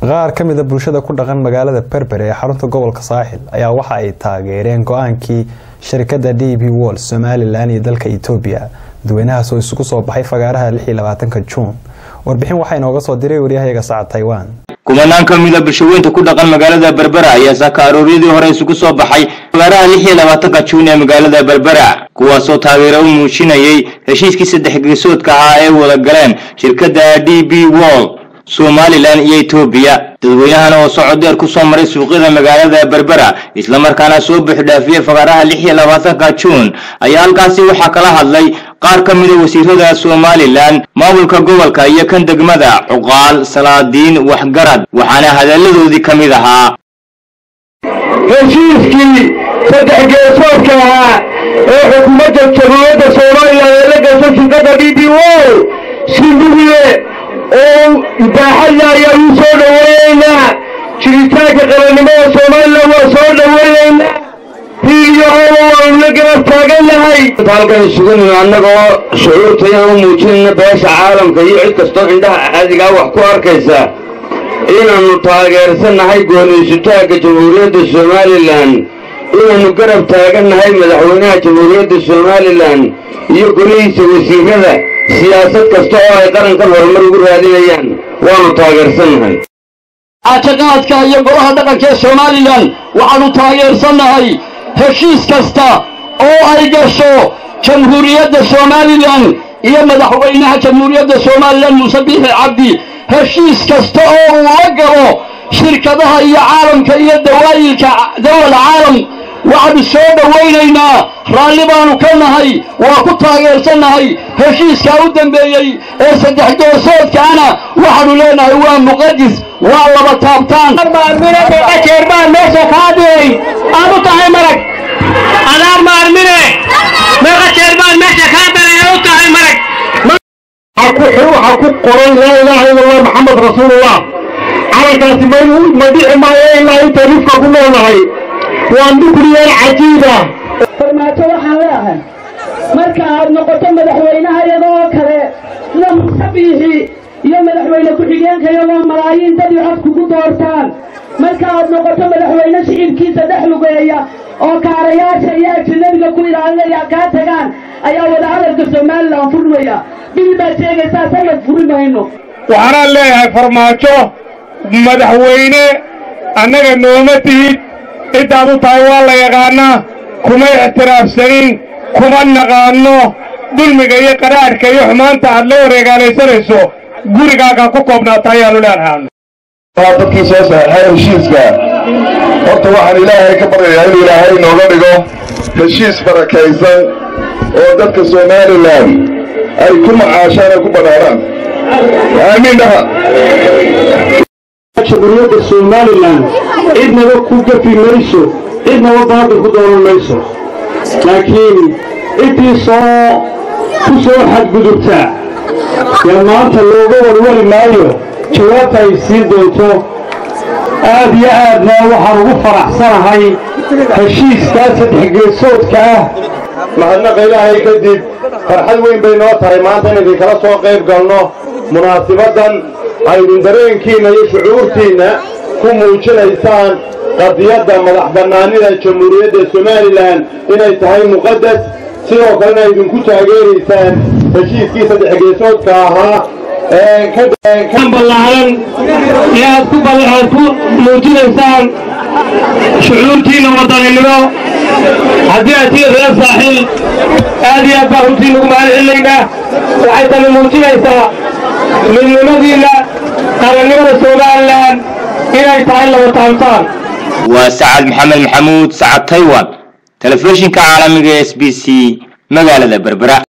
qaar ka mida bulshada ku dhaqan magaalada berbere ee xarunta gobolka saaxil ayaa waxa ay taageereen go-aankii sharikada d b wol somalilan iyo dalka etoobiya dadweynahaas oo isugu soo baxay fagaaraha juun warbixin waxaa inooga soo diray waryahayaga sacad taiwan kumanaan ka mida bulshaweynta ku dhaqan magaalada berbera ayaa saaka arooryadii hore isugu soo baxay fagaaraha lix iyo labaatanka juun ee magaalada berbera kuwaasoo taageero u muujinayay heshiiskii saddex geesoodka ahaa ee wada galeen shirkadda d b wol somalilan iyo etoobiya dadweynahana oo socod dheer ku soo maray suuqyada magaalada berbera islamarkaana soo buuxdhaafiyey fagaaraha lix iyo labaatanka juun ayaa halkaasi waxaa kala hadlay qaar ka mida wasiirada somalilan maamulka gobolka iyo kan degmada cuqaal salaadiin waxgarad waxaana hadalladoodii ka mid ahaa heshiiskii saddex geesoodka ahaa ee xukuumadda jamhuuriyadda soomaaliya ee la gashay shirkadda d b wol si mugiye oo baaxadla ayaa uu soo dhoweynaynaa jiritaanka qarannimada somalilan waa soo dhoweynaynaa hiiliyo hooba waanu la garab taagannahay halkan isugunino annagoo shucuurtayaan u muujinayna beesha caalamka iyo cid kastoo indhaha caadigaa wax ku arkaysa inaannu taageersannahay gooniysutaanka jamhuuriyadda somalilan inaannu garab taagannahay madaxweynaha jamhuuriyadda somalilan iyo golihiisa wasiirada siyaasad kasta oo ay qarankan horumar ugu raadinayaan waannu taageersannahay cajaqaadka iyo golaha dhaqanka ee somalilan waxaannu taageersannahay heshiis kasta oo ay gasho jamhuuriyadda somalilan iyo madaxweynaha jamhuuriyadda somalilan muuse biixi cabdi heshiis kasta oo uu la galo shirkadaha iyo caalamka iyo dawaayilka dawal caalam waxaanu soo dhowaynaynaa raalli baanu ka nahay waa ku taageersannahay heshiiskaa u dambeeyey ee saddex geesoodkaana waxaanu leenahay waa muqadis waa laba taabtaan jeer baan meesha kaa diray aad u tahay marag adaar maarmine meeqa jeer baan meesha kaa daray aad u tahay marag waxaa ku qoran laa ilaaha ila allah maxamed rasuulullah calankaasi ma dhici maayo ilaa inta rifka ku noolnahay waa nukliyar cajiiba farmaajo waxaan leeahay marka aad noqoto madaxweynaha iyadoo kale sida muuse biixi iyo madaxweyne ku-xigeenka iyagoo malaayiin dad iyo cod kugu doortaan marka aad noqoto madaxweyne shicibkiisa dhex lugeeya oo kaarayaasha iyo ajinabiga ku ilaalinaya kaa tagaan ayaa wadahadalka somalilan furmaya bil baad sheegaysaa sanad furi mayno waxaanaan leeyahay farmaajo madaxweyne annaga nooma tihid ciddaad u tahay waa la yaqaannaa kuma ixtiraafsanin kuma naqaanno dulmiga iyo qaraadhka iyo xumaanta aad la wareegaalaysanayso gurigaagaa ku koobnaata ayaannu leenahay dadkii soo saxeexay heshiiska horta waxaan ilaahay ka baryayaa inuu ilaahay nooga dhigo heshiis barakaysan oo dadka somalilan ay ku macaashaan ay ku banaanaan aamiin dhaha jamhuuriyadda somalilan cidnaba ku gafi mayso cidnaba baadil ku doonan mayso laakiin ciddii soo ku soo xadgudubtaa dee maanta looga warwari maayo jawaabta ay siin doonto aad iyo aadna waxaan ugu faraxsanahay heshiiskaa saddex geesoodka ah mahadnaqa ilaahay kadib farxad weyn bay noo tahay maanta in idinkala soo qayb galno munaasibaddan aydin dareenkiinna iyo shucuurtiinna ku muujinaysaan qadiyadda madax bannaanida jamhuuriyadda somalilan inay tahay muqadas sidoo kalena idinku taageeraysaan heshiiskii saddex geesoodka ahaa kan ballaaran ee aad ku aad ku muujinaysaan shucuurtiinna wadaninimo haddii aad tii reer saaxiil aad iyo aad baa runtii ugu mahad celinaynaa waxay tani muujinaysaa midnimadiinna qarannimada somalilan inay tahay laba taabtaan waa sacad maxamed maxamuud sacad taiwan telefishinka caalamiga s b c magaalada berbera